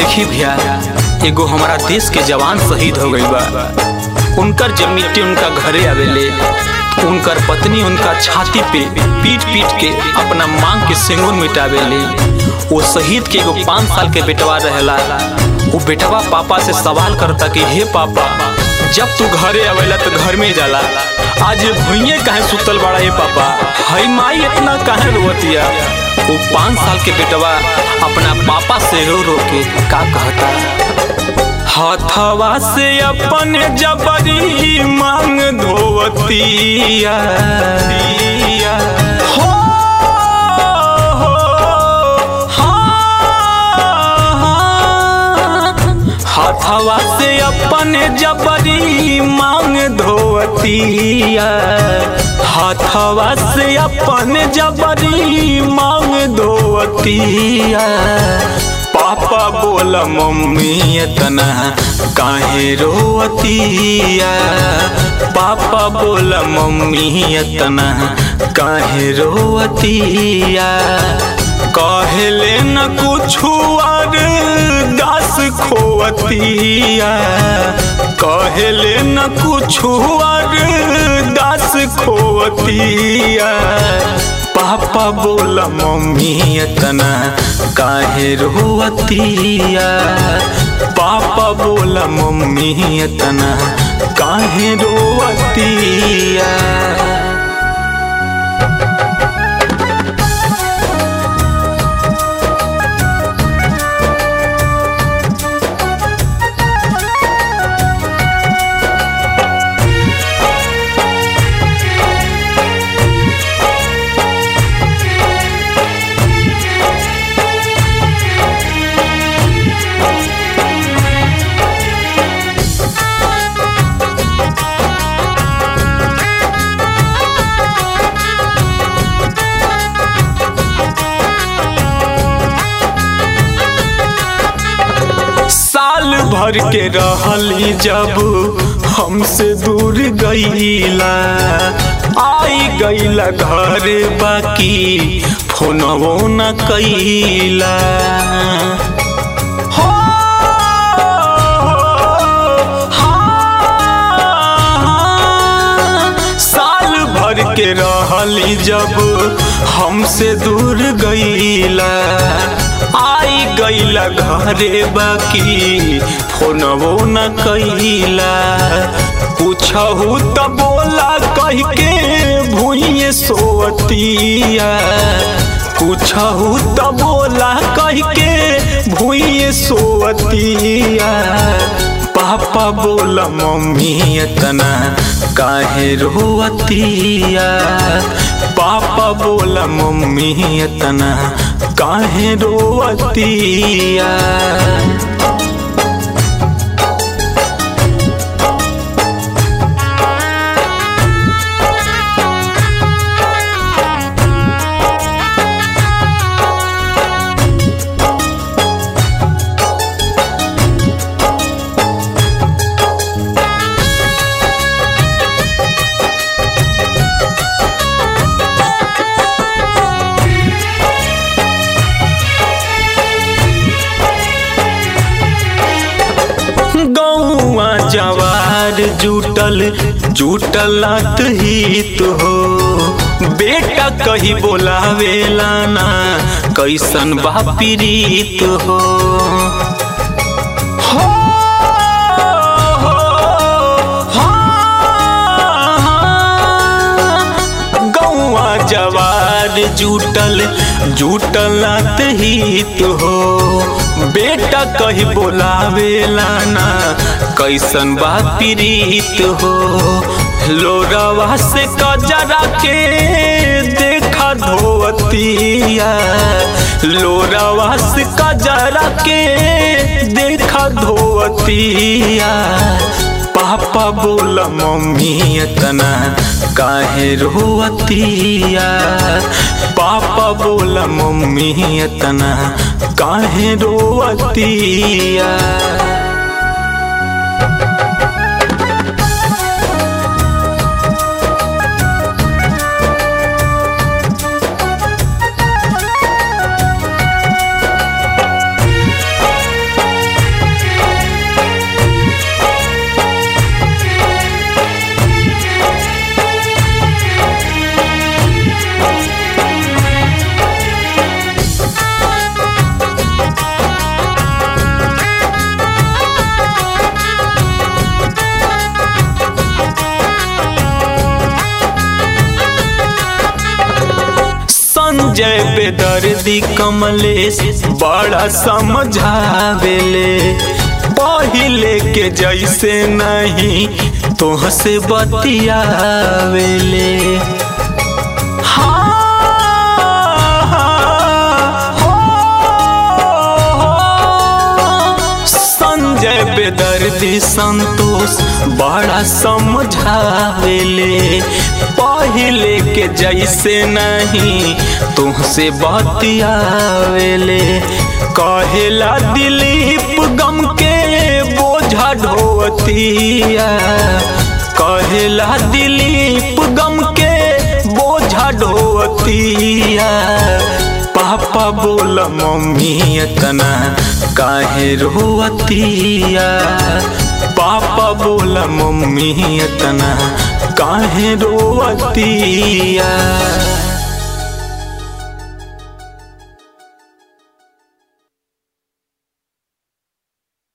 देखी भैया एगो हमारा देश के जवान शहीद हो गई बा उनकर जब मिट्टी उनका घरे आवेले उनकर पत्नी उनका छाती पे पीट पीट के अपना मांग के सिंगूर मिटावेले वो शहीद के एगो पाँच साल के बेटवा रहेला वो बेटवा पापा से सवाल करता कि हे पापा जब तू घरे आवेला तो घर में जाला आज भुइये काहे सुतल बड़ा हे पापा हई माई इतना काहे रोवतिया वो पाँच साल के बेटवा अपना पापा से रो रो के का कहता हथवा से अपन जबरी मांग धोवतिया हो, हो, हाँ। हथवा से अपन जबरी मांग धोवतिया हथवा से अपन जबरी मांग धोवतिया पापा बोल मम्मी इतना काहे रोवतिया पापा बोल मम्मी इतना काहे रोवतिया कहले न कुछ और दास खोवतिया कहले न कुछ और दास खोवतिया पापा बोला मम्मी इतना काहे रोवतिया पापा बोला मम्मी इतना काहे रोवतिया साल भर के रहली जब हमसे दूर गईला आई गईला घर बाकी फोनवो न कैला हो, हाँ, साल भर के रहली जब हमसे दूर गईला आई गईला घरे बाकी फोनवो न कैला पूछहू त बोला कह के भूइए सोवतिया पूछहू त बोला कह के भूइए सोवतिया पापा बोला मम्मी इतना काहे रोवतिया पापा बोला मम्मी इतना काहे रोवतिया गौआ जवार जुटल जुटल हित हो बेटा कही बोलावेला ना कैसन बा पीड़ित हो हो, हो, हाँ। गौआ जवार जुटल जुटल हित हो बेटा कही बोलावेला ना कैसन बा पीड़ित हो लोरवा से कजरा के देखा धोवतिया लोरवा से कजरा के देखा धोवतिया पापा बोला मम्मी इतना काहे रोवतिया पापा बोला मम्मी इतना काहे रोवतिया संजय बेदर्दी कमलेश बड़ा समझावेले पहिले के जैसे नहीं तोहसे बतियावेले संजय बेदर्दी संतोष बड़ा समझावेले पहिले के जैसे नहीं तुहसे बतियावेले कहेला दिलीप गम के बोझा ढोवतिया कहेला दिलीप गम के बोझा ढोवतिया पापा बोला मम्मी इतना काहे रोवतिया पापा बोला मम्मी इतना काहे रोवतिया